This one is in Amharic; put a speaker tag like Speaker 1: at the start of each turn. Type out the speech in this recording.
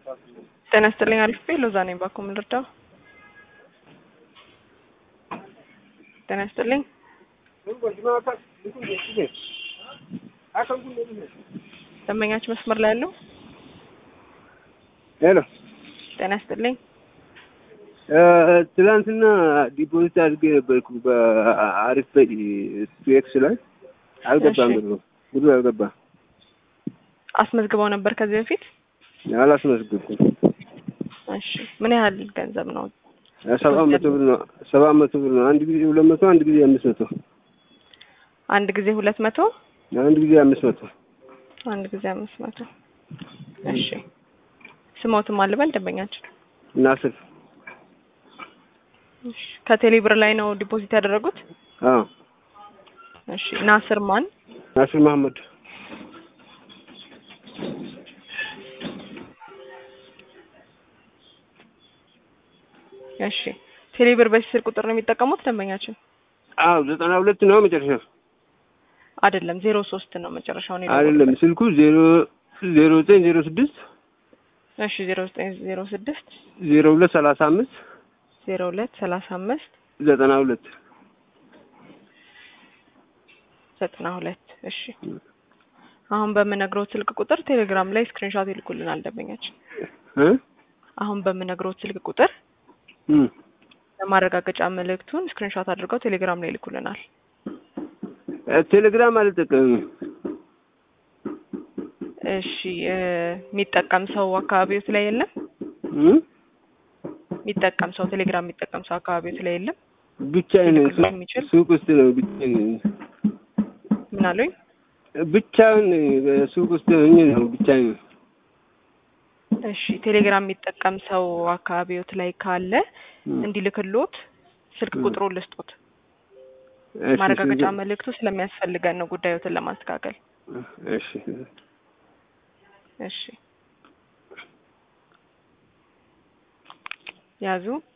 Speaker 1: ጤና ይስጥልኝ አልፌ ሎዛ ነኝ ባኮ ምን ልርዳው? ጤና ይስጥልኝ ደንበኛችን መስመር ላይ ያለው
Speaker 2: ሄሎ
Speaker 1: ጤና ይስጥልኝ
Speaker 2: ትላንትና ዲፖዚት አድርጌ ነበርኩ በአሪፍ ኤክስ ላይ አልገባም።
Speaker 1: እሺ።
Speaker 2: ብሩ ብሩ አልገባም።
Speaker 1: አስመዝግበው ነበር ከዚህ በፊት?
Speaker 2: አላስመዝግብኩም።
Speaker 1: እሺ ምን ያህል ገንዘብ ነው?
Speaker 2: ሰባት መቶ ብር ነው። ሰባት መቶ ብር ነው። አንድ ጊዜ ሁለት መቶ አንድ ጊዜ አምስት መቶ
Speaker 1: አንድ ጊዜ ሁለት መቶ
Speaker 2: አንድ ጊዜ አምስት መቶ
Speaker 1: አንድ ጊዜ አምስት መቶ እሺ ስሞትም አልበል ደንበኛችን
Speaker 2: ናስር
Speaker 1: እሺ ከቴሌ ብር ላይ ነው ዲፖዚት ያደረጉት?
Speaker 2: አዎ
Speaker 1: እሺ ናስር ማን?
Speaker 2: ናስር መሐመድ
Speaker 1: እሺ ቴሌ ብር በዚህ ስልክ ቁጥር ነው የሚጠቀሙት ደንበኛችን?
Speaker 2: አዎ ዘጠና ሁለት ነው መጨረሻው
Speaker 1: አይደለም ዜሮ ሶስት ነው መጨረሻውን የደወሉበት።
Speaker 2: አይደለም ስልኩ ዜሮ ዜሮ ዘጠኝ ዜሮ ስድስት
Speaker 1: እሺ ዜሮ ዘጠኝ ዜሮ ስድስት
Speaker 2: ዜሮ ሁለት ሰላሳ አምስት
Speaker 1: ዜሮ ሁለት ሰላሳ አምስት
Speaker 2: ዘጠና ሁለት
Speaker 1: ዘጠና ሁለት እሺ አሁን በምነግረው ስልክ ቁጥር ቴሌግራም ላይ ስክሪንሾት ይልኩልናል ደንበኛችን።
Speaker 2: እ
Speaker 1: አሁን በምነግረው ስልክ ቁጥር
Speaker 2: እም
Speaker 1: ለማረጋገጫ መልእክቱን ስክሪንሾት አድርገው ቴሌግራም ላይ ይልኩልናል።
Speaker 2: ቴሌግራም አልጠቀምም።
Speaker 1: እሺ እ የሚጠቀም ሰው አካባቢዎት ላይ የለም?
Speaker 2: እም
Speaker 1: የሚጠቀም ሰው ቴሌግራም የሚጠቀም ሰው አካባቢዎት ላይ የለም?
Speaker 2: ብቻዬን
Speaker 1: ሊልክልህ የሚችል?
Speaker 2: ሱቅ ውስጥ ነው ብቻዬን
Speaker 1: ምን አሉኝ?
Speaker 2: ብቻውን ሱቅ ውስጥ ሆኜ ነው ብቻዬን
Speaker 1: እሺ ቴሌግራም የሚጠቀም ሰው አካባቢዎት ላይ ካለ
Speaker 2: እም
Speaker 1: እንዲልክሎት ስልክ
Speaker 2: እም።
Speaker 1: ቁጥሩን ልስጦት።
Speaker 2: እሺ፣
Speaker 1: ማረጋገጫ
Speaker 2: ስልክ-
Speaker 1: መልእክቱ ስለሚያስፈልገን ነው ጉዳዮትን ለማስተካከል።
Speaker 2: እሺ
Speaker 1: እሺ ያዙ